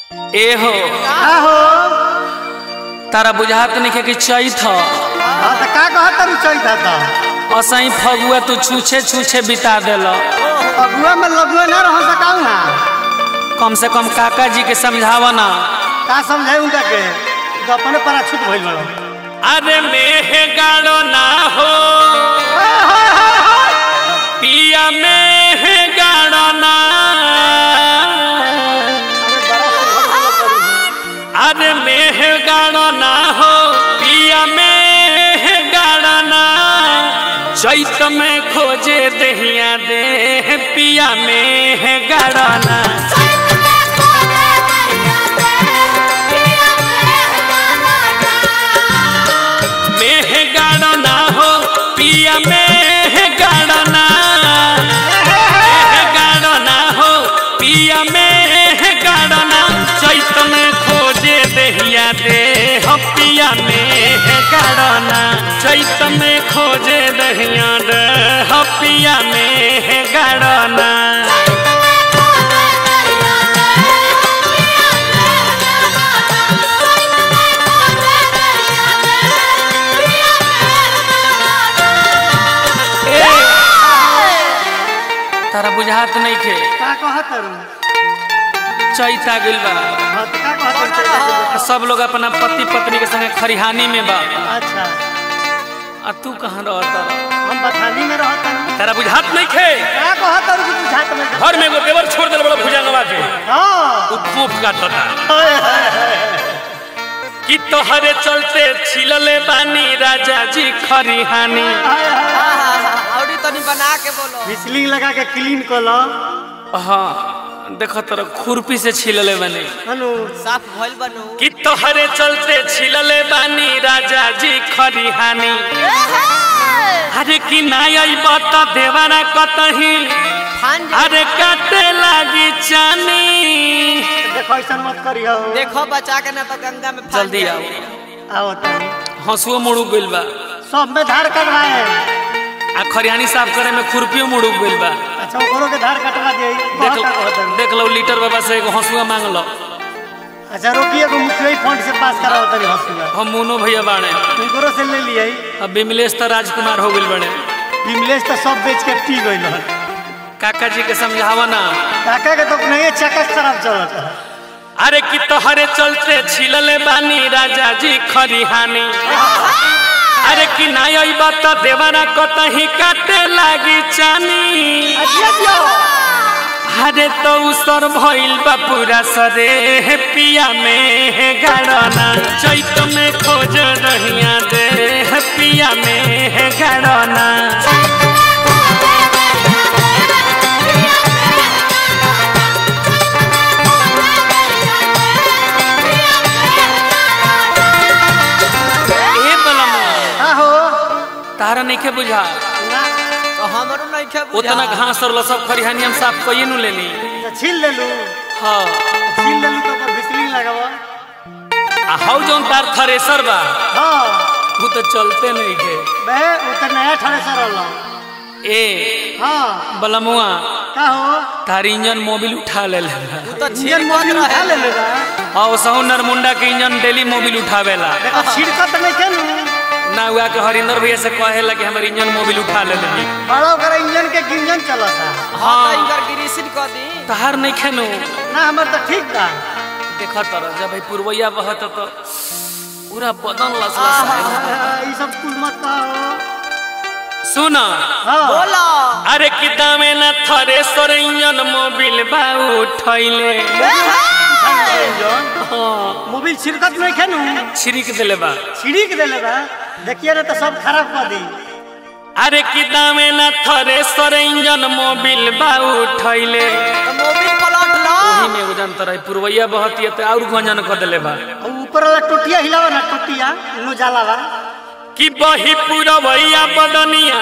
ए हो का हो तारा बुझात नइखे कि चैत ह हाँ तो का कहत तारू चैता था असही फगुआ तू छूछे छूछे बिता देल अगुआ में लगुआ ना रह सकाऊ ना कम से कम काका जी के समझावा ना का समझाई उनका के तो अपने पर छूट भइल बड़ो अरे मेह गाड़ो ना हो पिया मेह गाड़ो ना अरे मेह गाड़ो ना हो पिया मेह गाड़ो ना चैत में खोजे दहिया दे पिया मेह गाड़ो ना मेह गाड़ो ना हो पिया मेह गाड़ो ना मेह गाड़ो ना हो पिया मेह गाड़ो ना चैत में खोजे दहिया दे हो पिया मेह गाड़ो ना चैत में खोजे दहिया दे हो पिया मेह गाड़ो ना ए, तारा बुझात नहीं खे का कहत तारू चैत आ गइल बा हाँ तो का कहत तारू चैता के? सब लोग अपना पति पत्नी के संगे खरिहानी में बा अच्छा आ तू कहाँ रहता हम बथानी में रहत तारू तारा बुझात नहीं खे का कहत तारू कि बुझात में घर में एगो देवर छोड़ दिल बड़ा भुजा नवा के हाँ उ खूब काटता हाय, हाय, हाय। कि तोहरे चलते छिलले बानी राजा जी खरिहानी हाय, हाय। औरी तनी बना के बोलो बिजली लगा के क्लीन कर लो हाँ देखो तोरा खुरपी से छिलले बानी हनु साफ भइल बनू कि तोहरे चलते छिलले बानी राजा जी खरिहानी अरे कि ना अइब त देवारा कतही खान जा अरे काटे लागी चानी देखो ऐसा मत करियो देखो बचा के ना तो गंगा में फान जल्दी जाई। आओ आओ तानी हंसुओ मुड़ू गइल बा सब में धार कटवाए आ खरिहानी साफ करे में खुरपियो मुड़ू गइल बा अच्छा ओकरो के धार कटवा दिए देख देख लो लीटर बाबा से एगो हंसुआ मांग लो अच्छा रोकिए को मुखिया फंड से पास कराओ तनी हॉस्पिटल हम मोनो भैया बाड़े उनको से ले लिए अब विमलेश तो राजकुमार हो गइल बड़े विमलेश तो सब बेच के पी गई हन काका जी के समझावा ना काका के तो नहीं चकस शराब चलत है अरे कि तोहरे चलते छिलले बानी राजा जी खरिहानी अरे कि ना अइब त देवरा कतही काटे लागी चानी अरे तो उसर भइल बा पूरा सरे हे पिया में गाड़ना चैत में खोज रहिया दे हे पिया में गाड़ना ए बलमा हाँ हो तारा नइखे बुझा ना तो हमरो नहीं खे बुझा उतना घास और सब खरिहानी हम साफ कइए नु लेनी तो छील ले लू हाँ छील ले लू तो ओकर बिजली लगावा आ हौ जौन तार थ्रेसर बा हाँ वो तो चलते नहीं के बे वो तो नया ठड़े सर होला ए हाँ बलमुआ का हो तार इंजन मोबिल उठा ले ले तू तो इंजन छीन मोबिल उठा ले लेगा और सहु नरमुंडा के इंजन डेली मोबिल उठावेला देखो छिड़कत नहीं के नू ना हुआ के हरिंदर भैया से कहेला कि हमर इंजन मोबिल उठा ले ले बड़ा ओकर इंजन के इंजन चलता हां तो इनकर गिरीसिन कर दी तहार नहीं खेनु ना हमर तो ठीक बा देखा तर जब भाई पुरवैया बहत तो पूरा बदन लस ई सब कुल मत कहो सुन हाँ बोलो अरे कि दामे ना थ्रेसर इंजन मोबिल बा उठैले मोबिल छिड़कत नहीं खेनू छिड़क देले बा छिड़क देले बा देखिए ना तो सब खराब कर दी अरे कि दामे ना थ्रेसर इंजन मोबिल बा उठैले तो मोबिल पलट लो ओही में एगो जानता रही पुरवैया बहत ये तो और गंजन कर देले बा और ऊपर वाला टोटिया हिलावा ना टोटिया नु जाला बा कि बही पुरवैया बदनिया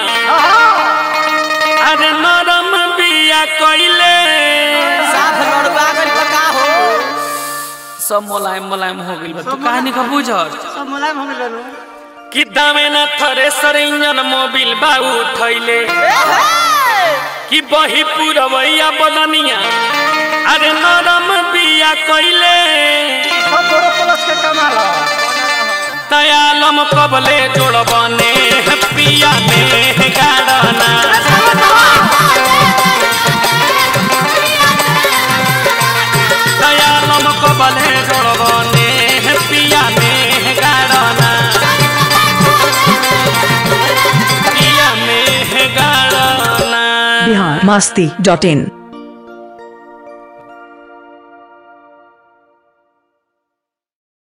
अरे नरम बिया कइले साफ लड़वा गइल बा का हो सब मुलायम मुलायम हो गइल बा तू कहानी का बुझत सब मुलायम हो गइल नु कि दामे ना थ्रेसर इंजन मोबिल बा उठैले कि बही पुरवैया बदनिया अरे नरम बिया कइले सब बोरो प्लस के कमाल ह। दयालम कबले जोड़बने पिया में गाड़ना दयालम कबले जोड़बने पिया में गाड़ना पिया में गाड़ना बिहार मस्ती डॉट इन